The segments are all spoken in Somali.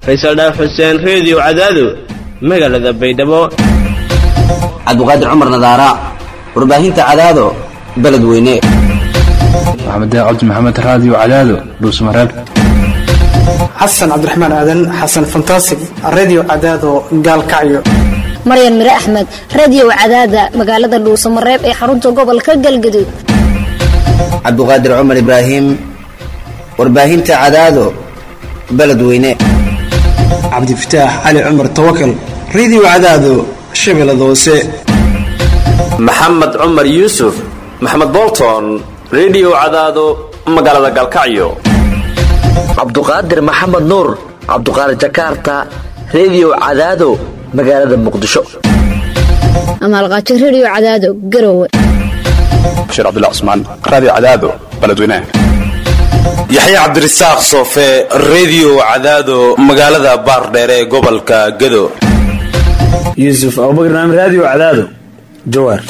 faysal dhaaf xuseen reediyo cadaado magaalada baydhabo cabdiqaadir cumar nadaara warbaahinta cadaado beledweyne maxamed cabdi maxamed raadiyo cadaado dhuusmareeb xasan cabdiraxmaan aadan xasan fantasig redio cadaado gaalkacyo maryan mire axmed radio cadaada magaalada dhuusamareeb ee xarunta gobolka galgaduud cabdiqaadir cumar ibraahim warbaahinta cadaado beledweyne cabdifataax cali cumar tawakal redio cadaado shabeellada hoose maxamed cumar yuusuf maxamed bolton redio cadaado magaalada galkacyo cabduqaadir maxamed nuur cabduqaadir jakarta redio cadaado magaalada muqdisho amaalqaajo radio cadaado garowe bashiir cabdullah cusmaan raadiyo cadaado beledweynaha yaxye cabdirasaaq soofe redio cadaado magaalada baardheer ee gobolka gado yuusuf abubakar naam raadiyo cadaado jawaar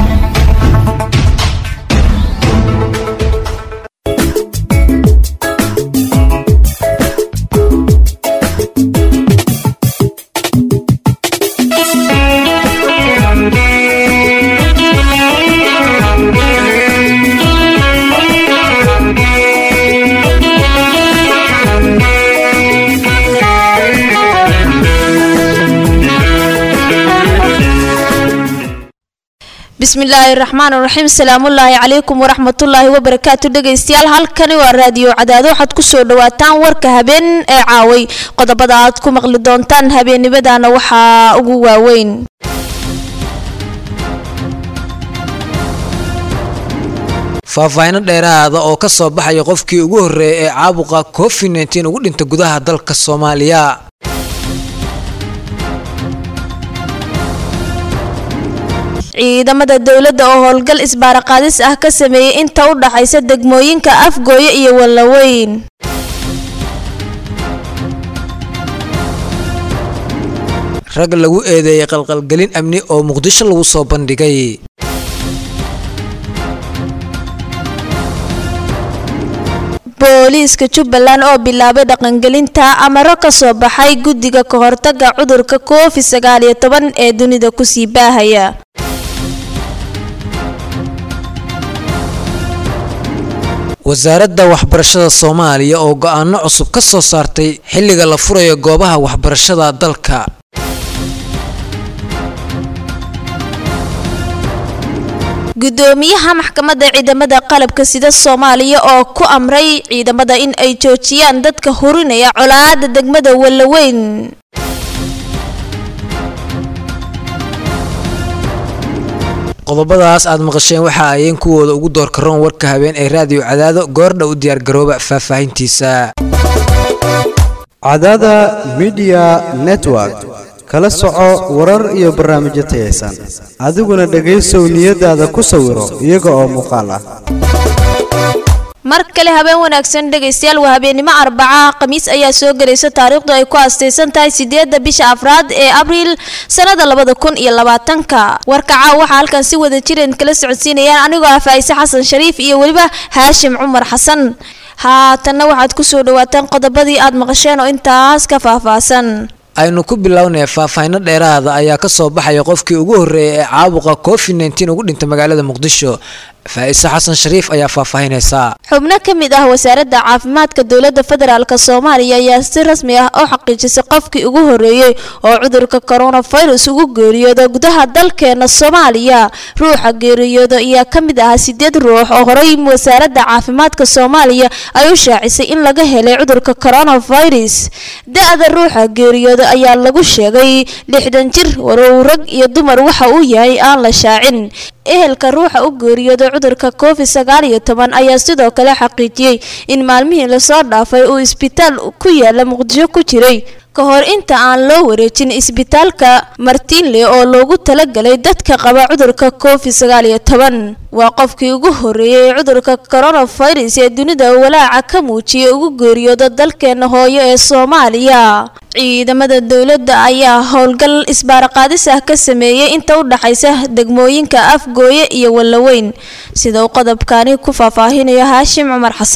bismillaahi raxmaan raxiim salaamullaahi calaykum waraxmatullaahi wabarakaatu dhegaystayaal halkani waa raadiyo cadaado waxaad kusoo dhawaataan warka habeen ee caaway qodobada aad ku maqli doontaan habeennimadana waxaa ugu waaweyn faahfaahino dheeraada oo ka soo baxaya qofkii ugu horreeyay ee caabuqa covid nteen ugu dhinta gudaha dalka soomaaliya ciidamada dowladda oo howlgal isbaaraqaadis ah ka sameeyey inta u dhaxaysa degmooyinka afgooye iyo wallaweyn rag lagu eedeeyay qalqalgelin amni oo muqdisho lagu soo bandhigay booliiska jubbaland oo bilaabay dhaqangelinta amaro ka soo baxay guddiga ka hortaga cudurka covid sagaal iyo toban ee dunida kusii baahaya wasaaradda waxbarashada soomaaliya oo go-aano cusub ka soo saartay xilliga la furayo goobaha waxbarashada dalka gudoomiyaha maxkamadda ciidamada qalabka sida soomaaliya oo ku amray ciidamada in ay joojiyaan dadka hurinaya colaada degmada wallaweyn qodobadaas aad maqasheen waxa ayeen kuwooda ugu doorka roon warka habeen ee raadiyo cadaado goordha u diyaargarooba faahfaahintiisa cadaada midiya network kala soco warar iyo barnaamijyo tayaysan adiguna dhegaysow niyadaada ku sawiro iyaga oo muuqaal ah mar kale habeen wanaagsan dhegaystayaal waa habeennimo arbaca khamiis ayaa soo gelaysa taariikhdu ay ku astaysan tahay sideedda bisha afraad ee abriil sannada labada kun iyo labaatanka warkaca waxaa halkan si wada jireen kala socodsiinayaan anigoo ah faa'ise xasan shariif iyo weliba haashim cumar xasan haatanna waxaad kusoo dhawaataan qodobadii aad maqasheen oo intaas ka faahfaahsan aynu ku bilownaya faahfaahino dheeraada ayaa ka soo baxaya qofkii ugu horreeyay ee caabuqa covid nteen ugu dhintay magaalada muqdisho faa'ise xasan shariif ayaa faahfaahinaysaa xubno ka mid ah wasaaradda caafimaadka dowladda federaalk soomaaliya ayaa si rasmi ah u xaqiijisay qofkii ugu horreeyey oo cudurka coronavirus ugu geeriyooda gudaha dalkeena soomaaliya ruuxa geeriyooda ayaa ka mid ahaa sideed ruux oo horey wasaaradda caafimaadka soomaaliya ay u shaacisay in laga helay cudurka coronavirus da-da ruuxa geeriyooda ayaa lagu sheegay lixdan jir warow rag iyo dumar waxa uu yahay aan la shaacin ehelka ruuxa u geeriyooday cudurka covid sagaal iyo toban ayaa sidoo kale xaqiijiyey in maalmihii lasoo dhaafay uu isbitaal ku yaala muqdisho ku jiray ka hor inta aan loo wareejin isbitaalka martinle oo loogu talagalay dadka qaba cudurka covid sagaal iyo toban waa qofkii ugu horreeyey cudurka coronavirus ee dunida walaaca ka muujiyay ugu geeriyooda dalkeena hooyo ee soomaaliya ciidamada dowladda ayaa howlgal isbaaraqaadis ah ka sameeyey inta u dhaxaysa degmooyinka afgooye iyo wallaweyn sida uu qodobkaani ku faahfaahinayo haashim cumar xasan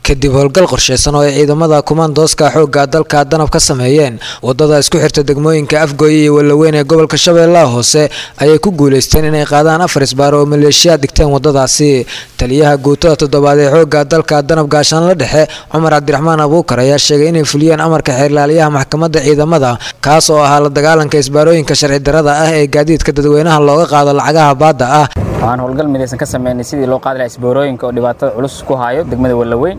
kadib howlgal qorsheysan oo ay ciidamada kumaandooska xoogga dalka danab ka sameeyeen wadada isku xirta degmooyinka afgooye iyo walaweyn ee gobolka shabeellaha hoose ayay ku guuleysteen inay qaadaan afar isbaar oo maleeshiyaad dhigteen wadadaasi taliyaha guutada toddobaad ee xoogga dalka danab gaashaanla dhexe cumar cabdiraxmaan abuukar ayaa sheegay inay fuliyeen amarka xeerlaaliyaha maxkamadda ciidamada kaas oo ahaa la dagaalanka isbaarooyinka sharci darada ah ee gaadiidka dadweynaha looga qaado lacagaha baadda ah waxaan howlgal midaysan ka sameynay sidii loo qaadi lahaa isboorooyinka oo dhibaatada culus ku hayo degmada wallaweyn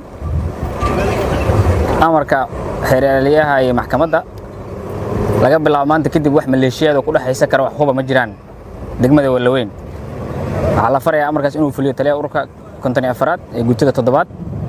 amarka xeerlaaliyaha iyo maxkamadda laga bilaabo maanta kadib wax maleeshiyaad oo ku dhexaysa kara wax huba ma jiraan degmada wallaweyn waxaa la farayaa amarkaas inuu fuliyo taliyaha ururka konton iyo afaraad ee guutada toddobaad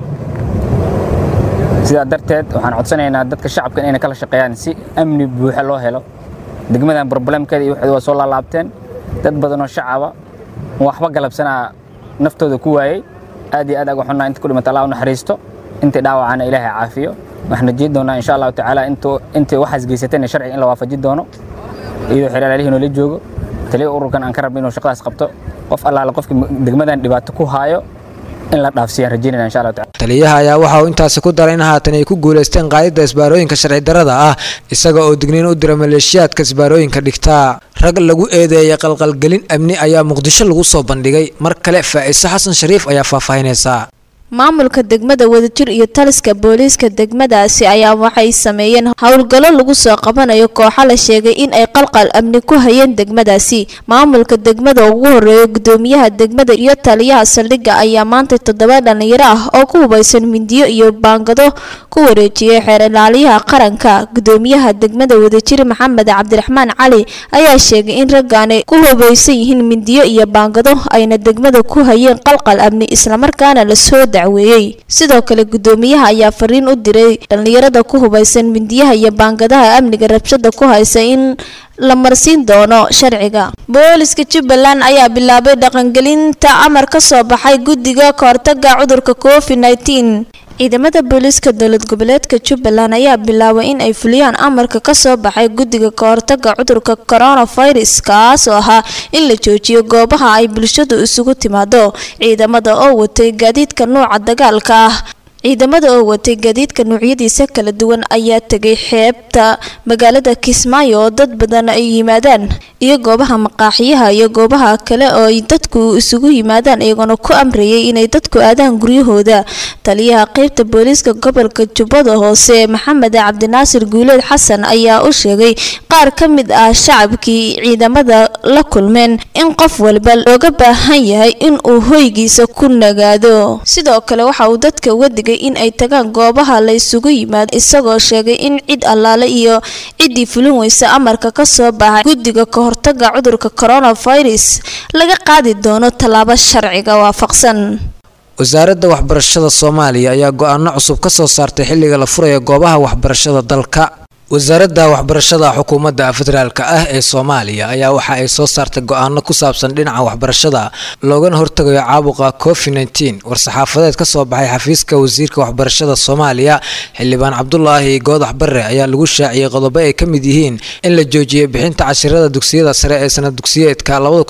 sidaa darteed waxaan codsanaynaa dadka shacabka inayna kala shaqeeyaan si amni buuxa loo helo degmadan problemkeeda iyo waxeeda waa soo laalaabteen dad badan oo shacaba waxba galabsanaa naftooda ku waayey aad iyo aad aga xunnaa inta ku dhimata allah u naxariisto intii dhaawacana ilaahay caafiyo waxaan rajeyn doonaa insha allahu tacaala intii waxaas geysatayna sharciga in la waafaji doono iyadoo xeeraalihii noola joogo taliya ururkan aan ka rabno inuu shaqadaas qabto qof allaale qofka degmadan dhibaato ku haayo in la dhaafsiiyaan rajeynayna insha allahu tacaala taliyaha ayaa waxa uu intaasi ku daray in haatan ay ku guuleysteen qaadida isbaarooyinka sharci darada ah isaga oo digniin u dira maleeshiyaadka isbaarooyinka dhigtaa rag lagu eedeeyay qalqalgelin amni ayaa muqdisho lagu soo bandhigay mar kale faa'iise xasan shariif ayaa faahfaahinaysaa maamulka degmada wadajir iyo taliska booliiska degmadaasi ayaa waxay sameeyeen howlgallo lagu soo qabanayo kooxo la sheegay in ay qalqal amni ku hayeen degmadaasi maamulka degmada ugu horeeya gudoomiyaha degmada iyo taliyaha saldhigga ayaa maanta toddoba dhalinyaro ah oo ku hubaysan mindiyo iyo baangado ku wareejiyey xeer ilaaliyaha qaranka gudoomiyaha degmada wadajir maxamed cabdiraxmaan cali ayaa sheegay in raggaani ku hubaysan yihiin mindiyo iyo baangado ayna degmada ku hayeen qalqal amni islamarkaana lasoo sidoo kale gudoomiyaha ayaa fariin u diray dhallinyarada ku hubaysan mindiyaha iyo baangadaha amniga rabshada ku haysa in la marsiin doono sharciga booliska jubbaland ayaa bilaabay dhaqangelinta amar ka soo baxay guddiga kahortaga cudurka covid nteen ciidamada booliiska dowlad goboleedka jubbaland ayaa bilaabay in ay fuliyaan amarka kasoo baxay guddiga kahortaga cudurka coronavirus kaas oo ahaa in la joojiyo goobaha ay bulshadu isugu timaado ciidamada oo watay gaadiidka nuuca dagaalka ah ciidamada oo watay gaadiidka noocyadiisa kala duwan ayaa tegay xeebta magaalada kismaayo oo dad badan ay yimaadaan iyo goobaha maqaaxiyaha iyo goobaha kale oo ay dadku isugu yimaadaan iyagoona ku amrayay inay dadku aadaan guryahooda taliyaha qeybta booliiska gobolka jubbada hoose maxamed cabdinaasir guuleed xasan ayaa u sheegay qaar ka mid ah shacabkii ciidamada la kulmeen in qof walba looga baahan yahay in uu hoygiisa ku nagaado sidoo kale waxa uu dadka uga digay in ay tagaan goobaha la isugu yimaado isagoo sheegay in cid allaale iyo ciddii fulin weysa amarka ka soo baxay guddiga kahortaga cudurka coronavirus laga qaadi doono tallaabo sharciga waafaqsan wasaaradda waxbarashada soomaaliya ayaa go-aano cusub ka soo saartay xilliga la furayo goobaha waxbarashada dalka wasaaradda waxbarashada xukuumadda federaalk ah ee soomaaliya ayaa waxa ay soo saartay go-aano ku saabsan dhinaca waxbarashada loogana hortagayo caabuqa covid nteen war-saxaafadeed ka soo baxay xafiiska wasiirka waxbarashada soomaaliya xildhibaan cabdulaahi goodax bare ayaa lagu shaaciyey qodobo ay ka mid yihiin in la joojiyay bixinta cashirada dugsiyada sare ee sanad dugsiyeedka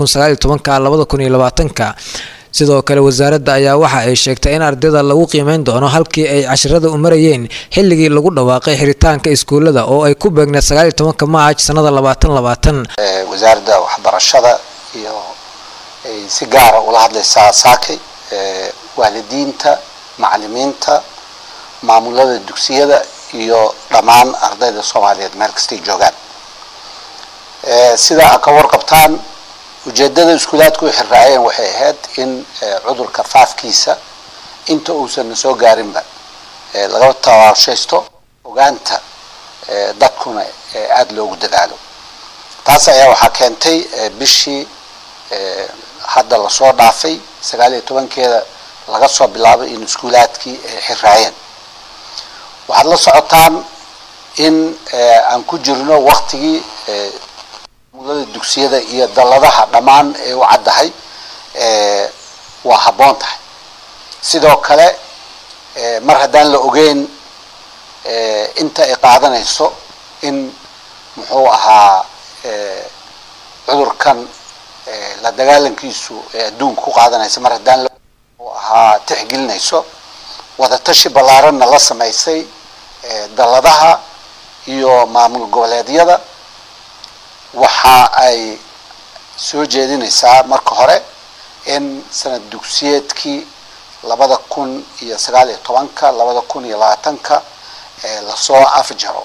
ka sidoo kale wasaaradda ayaa waxa ay sheegtay in ardayda lagu qiimeyn doono halkii ay cashirada u marayeen xilligii lagu dhawaaqay xiritaanka iskuullada oo ay ku beegneed sagaal iyo tobanka maaj sanada labaatan labaatan wasaaradda waxbarashada iyo ay si gaara ula hadlaysaa saakay waalidiinta macalimiinta maamulada dugsiyada iyo dhammaan ardayda soomaaliyeed meel kastay joogaan sida a ka warqabtaan ujeedada iskuulaadku u xirraayeen waxay ahayd in cudurka faafkiisa inta uusan soo gaarinba laga tawaashaysto ogaanta dadkuna aada loogu dadaalo taas ayaa waxaa keentay bishii hadda lasoo dhaafay sagaal iyo tobankeeda laga soo bilaabay in iskuulaadkii ay xirraayeen waxaad la socotaan in aan ku jirno waktigii mulada dugsiyada iyo dalladaha dhammaan ee u caddahay waa habboon tahay sidoo kale mar haddaan la ogeyn inta ay qaadanayso in muxuu ahaa cudurkan la dagaalankiisu ee adduunka ku qaadanaysa mar haddaan la ahaa tixgelinayso wadatashi ballaaranna la samaysay dalladaha iyo maamul goboleedyada waxa ay soo jeedinaysaa marka hore in sanad dugsiyeedkii labada kun iyo sagaal iyo tobanka labada kun iyo labaatanka lasoo afjaro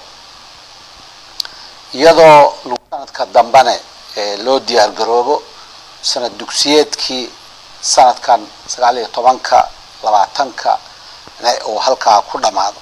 iyadoo sanadka dambene loo diyaar garoobo sanad dugsiyeedkii sanadkan sagaal iyo tobanka labaatanka uu halkaa ku dhammaado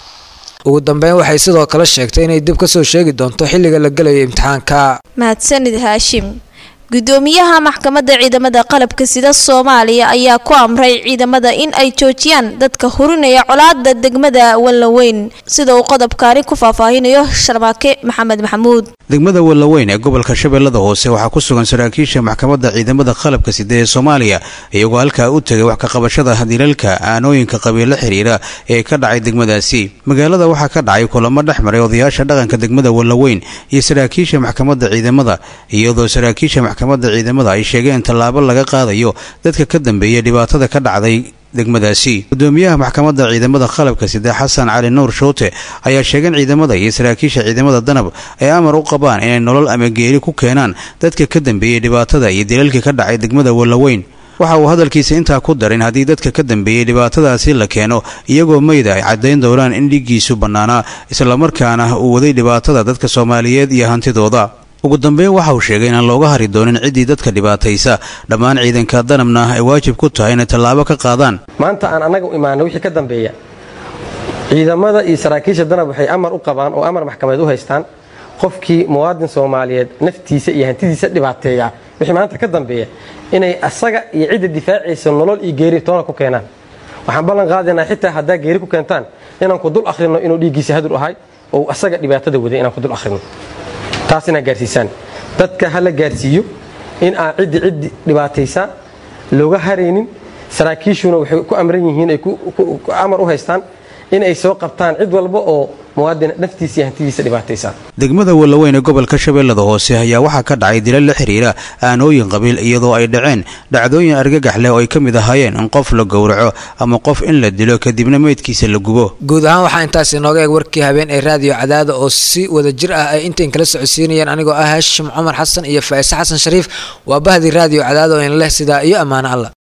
ugu dambeyn waxay sidoo kale sheegtay inay dib kasoo sheegi doonto xilliga la gelayo imtixaanka mahadsanid haashim gudoomiyaha maxkamadda ciidamada qalabka sida soomaaliya ayaa ku amray ciidamada in ay joojiyaan dadka hurinaya colaada degmada wallaweyn sida uu qodobkaani ku faahfaahinayo sharmaake maxamed maxamuud degmada wallaweyn ee gobolka shabeellada hoose waxaa ku sugan saraakiisha maxkamadda ciidamada qalabka sida ee soomaaliya iyagoo halkaa u tegay wax ka qabashada dilalka aanooyinka qabiilo xiriira ee ka dhacay degmadaasi magaalada waxaa ka dhacay kulamo dhex maray odayaasha dhaqanka degmada wallaweyn iyo saraakiisha maxkamadda ciidamada iyadoo saraakiisha maxkamadda ciidamada ay sheegeen tallaabo laga qaadayo dadka ka dambeeya dhibaatada ka dhacday degmadaasi gudoomiyaha maxkamadda ciidamada qalabka sida xasan cali nuur shoote ayaa sheegay in ciidamada iyo saraakiisha ciidamada danab ay amar u qabaan inay nolol ama geeri ku keenaan dadka ka dambeeyey dhibaatada iyo dilalka ka dhacay degmada wallaweyn waxa uu hadalkiisa intaa ku darin haddii dadka ka dambeeyey dhibaatadaasi la keeno iyagoo meyda ay caddayn doonaan in dhiiggiisu bannaanaa islamarkaana uu waday dhibaatada dadka soomaaliyeed iyo hantidooda ugu dambeyn waxa uu sheegay inaan looga hari doonin ciddii dadka dhibaataysa dhammaan ciidanka danabna ay waajib ku tahay inay tallaabo ka qaadaan maanta aan annaga u imaano wixii ka dambeeya ciidamada iyo saraakiisha danab waxay amar u qabaan oo amar maxkamadeed u haystaan qofkii muwaadin soomaaliyeed naftiisa iyo hantidiisa dhibaateeya wixii maanta ka dambeeya inay asaga iyo cidda difaacaysa nolol iyo geeri toona ku keenaan waxaan ballan qaadaynaa xitaa haddaa geeri ku keentaan inaan ku dul akhrino inuu dhiiggiisa hadur ahay oo asaga dhibaatada waday inaan ku dul akhrino taas inaad gaarsiisaan dadka ha la gaarsiiyo in aan ciddi ciddi dhibaataysaa looga haraynin saraakiishuna waxay ku amran yihiin ay amar u haystaan in ay soo qabtaan cid walba oo muwaadin naftiisa iyo hantidiisa dhibaataysaa degmada wallaweyn ee gobolka shabeellada hoose ayaa waxaa ka dhacay dilal la xiriira aanooyin qabiil iyadoo ay dhaceen dhacdooyin argagax leh oo ay ka mid ahaayeen in qof la gowraco ama qof in la dilo kadibna meydkiisa la gubo guud ahaan waxaa intaas inooga eeg warkii habeen ee raadiyo cadaada oo si wada jir ah ay intayn kala socodsiinayeen anigoo ah haashim cumar xasan iyo faa'ise xasan shariif waa bahdii raadiyo cadaada oo in leh sidaa iyo ammaano alla